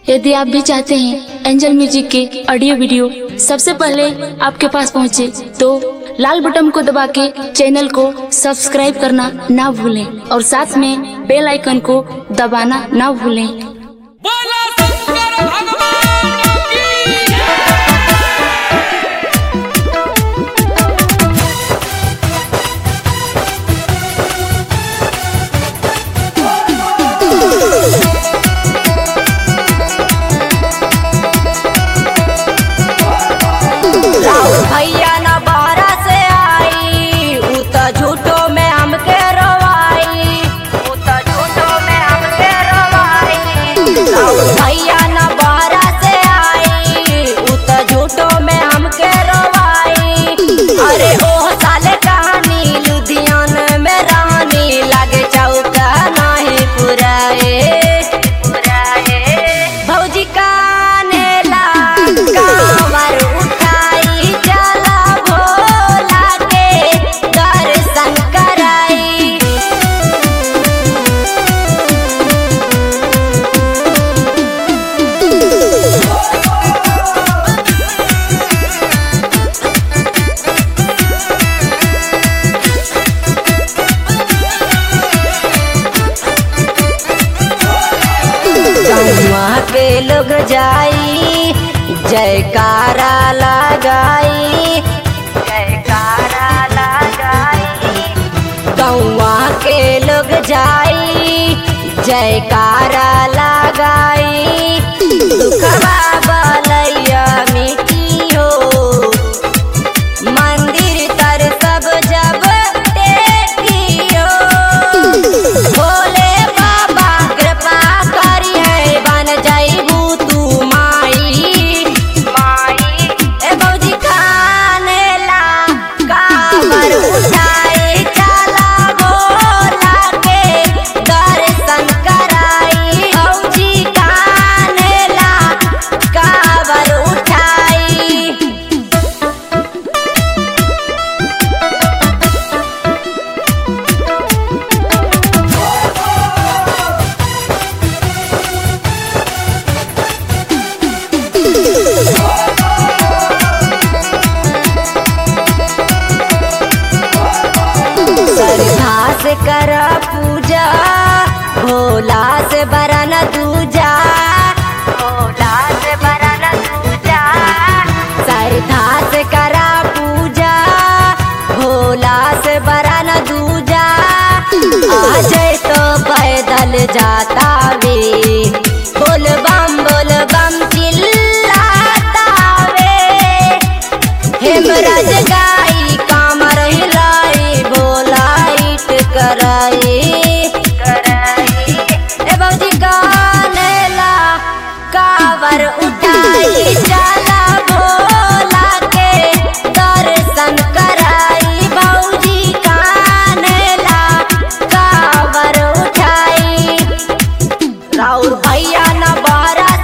यदि आप भी चाहते हैं एंजल म्यूजिक के ऑडियो वीडियो सबसे पहले आपके पास पहुंचे, तो लाल बटन को दबा के चैनल को सब्सक्राइब करना ना भूलें और साथ में बेल आइकन को दबाना ना भूलें बोला शंकर भगवान की भैया न बाहरा से आई उ त झूठो में हमके रोवाई उ त झूठो में हमके रोवाई भैया न बाहरा से आई उ त झूठो में हमके रोवाई अरे ओह साले कहानी लुधियाना में रानी लागे चौका नाही पुराए पुराए भौजी काने ला कांवर उठाई चला भोला के दर्शन कराई जमुआ पे लोग जाई जयकारा लगाई जयकारा लगाई गौआ के लोग जाई जयकारा लगाई दुखवा बलैया मिटी हो मंदिर तर सब जब टेकियो भोले बाबा कृपा करी है बन जाइबू तू माई माई ए बौजी खाने ला काबर उठाई चला भोला के दर्शन कराई बौजी खाने ला काबर उठाई श्रद्धा से कर पूजा भोला से बरन दूजा भोला से बरन दूजा श्रद्धा से कर पूजा भोला से बरन दूजा आज तो पैदल जाता वे बोल बम बोल बम चिल्लाता वे हेमराज गाई कामर हिलाई बोलाइट कराई ए बौजी गाने ला कावर उठाई चला भोला के दर्शन कराई बौजी गाने ला कावर उठाई राउर भैया न बारा